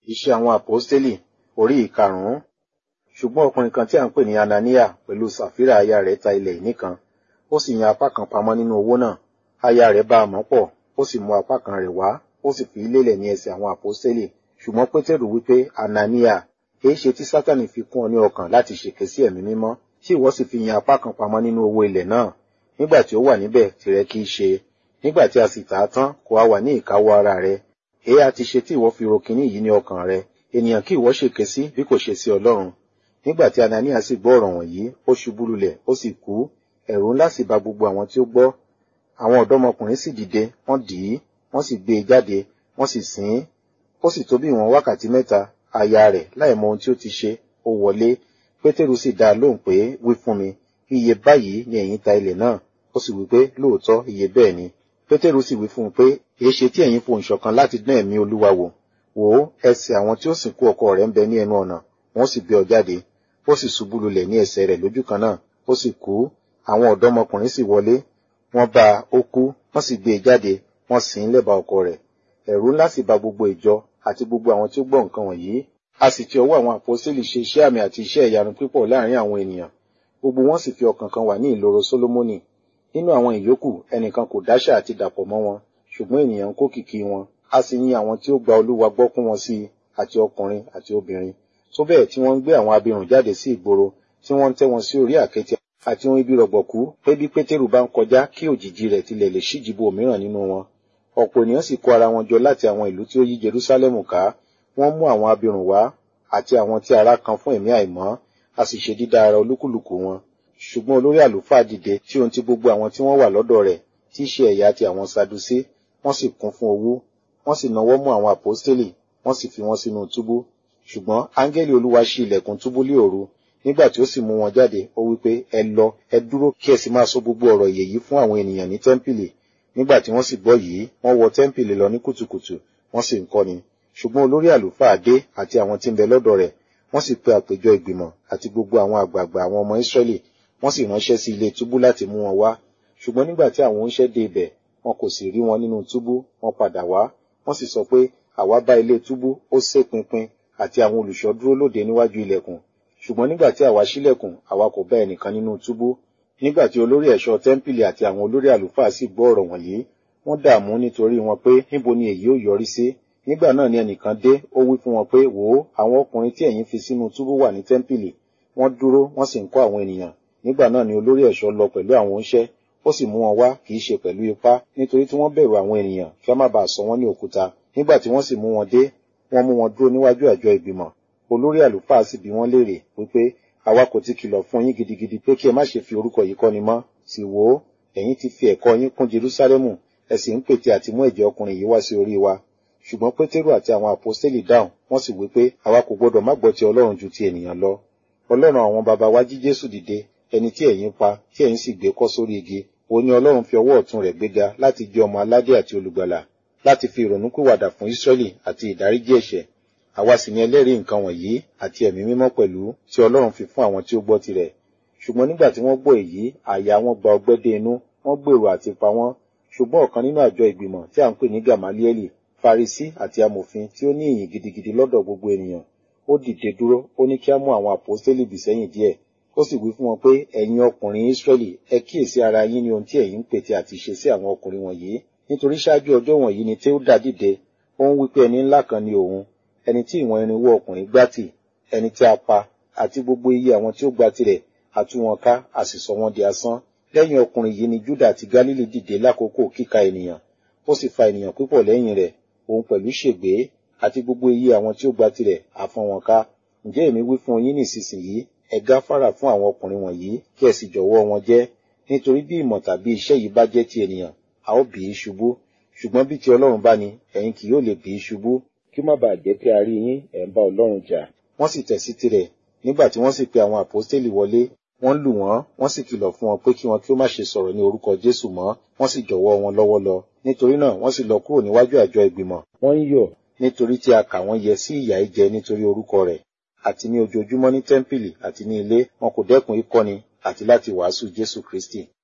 Iṣẹ́ àwọn àpọ́stélì orí ìkarùn-ún. Ṣùgbọ́n ọkùnrin kan tí à ń pè ní Anania pẹ̀lú Sàfírà aya rẹ̀ ta ilẹ̀ ìní kan. Ó sì yan apá kan pamọ́ nínú owó náà. Aya rẹ̀ bá a mọ̀ pọ̀, ó sì mú apá kan rẹ̀ wá, ó sì fi lélẹ̀ ní ẹsẹ̀ àwọn àpọ́stélì. Ṣùgbọ́n Pétérù wípé, Anania, èé ṣe tí Sátánì fi kún ọ ní ọkàn láti ṣèké sí ẹ̀mí mímọ́, tí ìwọ sì fi yan apá kan pamọ́ nínú owó ilẹ̀ náà. Nígbà tí ó wà níbẹ̀, tìrẹ kì í ṣe. Nígbà tí a sì tà á tán, kò á wà ní ìkáwọ́ ara rẹ̀. Èé a ti ṣe tí ìwọ fi ro kinní yìí ní ọkàn rẹ. Ènìyàn kí ìwọ ṣèké sí bí kò ṣe sí Ọlọ́run. Nígbà tí Anania sì gbọ́ ọ̀rọ̀ wọ̀nyí, ó ṣubú lulẹ̀, ó sì kú. Ẹ̀rù ńlá sì ba gbogbo àwọn tí ó gbọ́. Àwọn ọ̀dọ́mọkùnrin sì dìde, wọ́n dì í, wọ́n sì gbé e jáde, wọ́n sì sìn ín. Ó sì tó bí ìwọ̀n wákàtí mẹ́ta, aya rẹ̀ láì mọ ohun tí ó ti ṣe, ó wọlé. Pétérù sì dá a lóhùn pé, wí fún mi, iye báyìí ni ẹ̀yin ta ilẹ̀ náà. Ó sì wí pé, lóòótọ́ iye bẹ́ẹ̀ ni. Pétérù sì wí fún un pé, èé ṣe tí ẹ̀yin fohùn ṣọ̀kan láti dán ẹ̀mí Olúwa wò. Wò ó, ẹsẹ̀ àwọn tí ó sìnkú ọkọ rẹ̀ ń bẹ ní ẹnu ọ̀nà, wọ́n sì gbé ọ jáde. Ó sì ṣubú lulẹ̀ ní ẹsẹ̀ rẹ̀ lójú kan náà, ó sì kú. Àwọn ọ̀dọ́mọkùnrin sì wọlé, wọ́n bá a, ó kú, wọ́n sì gbé e jáde, wọ́n sìn ín lẹ́bàá ọkọ rẹ̀. Ẹ̀rù ńlá sì ba gbogbo ìjọ àti gbogbo àwọn tí ó gbọ́ nǹkan wọ̀nyí. A sì ti ọwọ́ àwọn àpọ́sítélì ṣe iṣẹ́ àmì àti iṣẹ́ ìyanu pípọ̀ láàrin àwọn ènìyàn. Gbogbo wọn sì fi ọkàn kan wà ní ìloro Sólómọ́nì. Nínú àwọn ìyókù, ẹnìkan kò dáṣà àti dàpọ̀ mọ́ wọn, ṣùgbọ́n ènìyàn ń kó kìkì wọn. A sì yin àwọn tí ó gba Olúwa gbọ́ kún wọn sí i, àti ọkùnrin àti obìnrin. Tó bẹ́ẹ̀ tí wọ́n ń gbé àwọn abirùn jáde sí ìgboro, tí wọ́n ń tẹ́ wọn sí orí àkéte àti ohun ibi rọ̀gbọ̀kú pé bí Pétérù bá ń kọjá kí òjìji rẹ̀ tilẹ̀ lè ṣíjìbo òmíràn nínú wọn. Ọ̀pọ̀ ènìyàn sì kó ara wọn jọ láti àwọn ìlú tí ó yí Jerúsálẹ́mù ká. Wọ́n mú àwọn abirùn wá àti àwọn tí ara kan fún ẹ̀mí àìmọ́, a sì ṣe dídá ara olúkúlùkù wọn. Ṣùgbọ́n olórí àlùfáà dìde tí ohun ti gbogbo àwọn tí wọ́n wà lọ́dọ̀ rẹ̀, tí í ṣe ẹ̀yà ti àwọn Sadusé, wọ́n sì kún fún owú. Wọ́n sì nawọ́ mú àwọn àpọ́stélì, wọ́n sì fi wọ́n sínú túbú. Ṣùgbọ́n áńgẹ́lì Olúwa ṣí ilẹ̀kùn túbú lé òru. Nígbà tí ó sì mú wọn jáde, ó wí pé, ẹ lọ, ẹ dúró kí ẹ sì máa sọ gbogbo ọ̀rọ̀ ìyè yìí fún àwọn ènìyàn ní tẹ́ḿpìlì. Nígbà tí wọ́n sì gbọ́ yìí, wọ́n wọ tẹ́ḿpìlì lọ ní kùtùkùtù, wọ́n sì ń kọ́ni. Ṣùgbọ́n olórí àlùfáà dé àti àwọn tí ń bẹ lọ́dọ̀ rẹ̀, wọ́n sì pe àpéjọ ìgbìmọ̀ àti gbogbo àwọn àgbààgbà àwọn ọmọ Ísírẹ́lì, wọ́n sì ránṣẹ́ sí ilé túbú láti mú wọn wá. Ṣùgbọ́n nígbà tí àwọn oníṣẹ́ dé ibẹ̀, wọn kò sì rí wọn nínú túbú, wọ́n padà wá. Wọ́n sì sọ pé, àwa bá ilé túbú, ó sé pinpin, àti àwọn olùṣọ́ dúró lóde níwájú ilẹ̀kùn. Ṣùgbọ́n nígbà tí àwa ṣílẹ̀kùn, àwa kò bá ẹnìkan nínú túbú. Nígbà tí olórí ẹ̀ṣọ́ tẹ́ḿpìlì àti àwọn olórí àlùfáà sì gbọ́ ọ̀rọ̀ wọ̀nyí, wọ́n dààmú nítorí wọn pé níbo ni èyí ó yọrí sí. Nígbà náà ni ẹnìkan dé, ó wí fún wọn pé, wò ó, àwọn ọkùnrin tí ẹ̀yin fi sínú túbú wà ní tẹ́ḿpìlì. Wọ́n dúró, wọ́n sì ń kọ́ àwọn ènìyàn. Nígbà náà ni olórí ẹ̀ṣọ́ lọ pẹ̀lú àwọn oníṣẹ́, ó sì mú wọn wá kì í ṣe pẹ̀lú ipá, nítorí tí wọ́n bẹ̀rù àwọn ènìyàn kí wọ́n má bàa sọ wọ́n ní òkúta. Nígbà tí wọ́n sì mú wọn dé, wọ́n mú wọn dúró níwájú àjọ ìgbìmọ̀. Olórí àlùfáà sì bi wọ́n léèrè wípé, àwa kò ti kìlọ̀ fún yín gidigidi pé kí ẹ má ṣe fi orúkọ yìí kọ́ni mọ́. Sì wò ó, ẹ̀yin ti fi ẹ̀kọ́ yín kún Jerúsálẹ́mù, ẹ sì ń pète àti mú ẹ̀jẹ̀ ọkùnrin yìí wá sí orí wa. Ṣùgbọ́n Pétérù àti àwọn àpọ́stélì dáhùn, wọ́n sì wí pé, àwa kò gbọdọ̀ má gbọ́ ti Ọlọ́run ju ti ènìyàn lọ. Ọlọ́run àwọn baba wa jí Jésù dìde, ẹni tí ẹ̀yin pa, tí ẹ̀yin sì gbé kọ́ sórí igi. Òun ni Ọlọ́run fi ọwọ́ ọ̀tún rẹ̀ gbéga láti jẹ́ ọmọ aládé àti olùgbàlà, láti fi ìrònúpìwàdà fún Ísírẹ́lì àti ìdáríjì ẹ̀ṣẹ̀. Àwa sì ni ẹlẹ́rìí nǹkan wọ̀nyí àti ẹ̀mí mímọ́ pẹ̀lú tí Ọlọ́run fi fún àwọn tí ó gbọ́ tirẹ̀. Ṣùgbọ́n nígbà tí wọ́n gbọ́ èyí, àyà wọn gba ọgbẹ́ dé inú, wọ́n gbèrò àti pa wọ́n. Ṣùgbọ́n ọ̀kan nínú àjọ ìgbìmọ̀ tí à ń pè ní Gàmálíẹ́lì, Farisí àti amòfin tí ó ní ìyìn gidigidi lọ́dọ̀ gbogbo ènìyàn, ó dìde dúró, ó ní kí á mú àwọn àpọ́stélì bì sẹ́yìn díẹ̀. Ó sì wí fún wọn pé, ẹ̀yin ọkùnrin Ísírẹ́lì, ẹ kíyèsí ara yín ní ohun tí ẹ̀yin ń pète àti ṣe sí àwọn ọkùnrin wọ̀nyí. Nítorí ṣáájú ọjọ́ wọ̀nyí ni Teuda dìde, ó ń wí pé ẹni ńlá kan ni òun, ẹni tí ìwọ̀n irinwó ọkùnrin gbá tì, ẹni tí a pa, àti gbogbo iye àwọn tí ó gba tirẹ̀, a tú wọn ká, a sì sọ wọ́n di asán. Lẹ́yìn ọkùnrin yìí ni Júdà àti Gálílì dìde lákòókò kíka ènìyàn, ó sì fa ènìyàn púpọ̀ lẹ́yìn rẹ̀, òun pẹ̀lú ṣègbé, àti gbogbo iye àwọn tí ó gba tirẹ̀, a fọ́n wọn ká. Ǹjẹ́ èmi wí fún yín nísinsìnyí, ẹ gáfárà fún àwọn ọkùnrin wọ̀nyí, kí ẹ sì jọ̀wọ́ wọn jẹ́, nítorí bí ìmọ̀ tàbí iṣẹ́ yìí bá jẹ́ ti ènìyàn, a ó bì í ṣubú. Ṣùgbọ́n bí ti Ọlọ́run bá ní, ẹ̀yin kì yóò lè bì í ṣubú, kí ó má bàa jẹ́ pé a rí yín, ẹ̀ ń bá Ọlọ́run jà. Wọ́n sì tẹ̀ sí tirẹ̀, nígbà tí wọ́n sì pe àwọn àpọ́stélì wọlé, wọ́n lù wọ́n, wọ́n sì kìlọ̀ fún wọn pé kí wọn kí ó má ṣe sọ̀rọ̀ ní orúkọ Jésù mọ́, wọ́n sì jọ̀wọ́ wọn lọ́wọ́ lọ. Nítorí náà wọ́n sì lọ kúrò níwájú àjọ ìgbìmọ̀. Wọ́n ń yọ̀ nítorí tí a kà wọ́n yẹ sí ìyà ìjẹ nítorí orúkọ rẹ̀. Àti ní ojoojúmọ́ ní tẹ́ḿpìlì àti ní ilé, wọn kò dẹ́kun ìkọ́ni àti láti wàásù Jésù Kristì.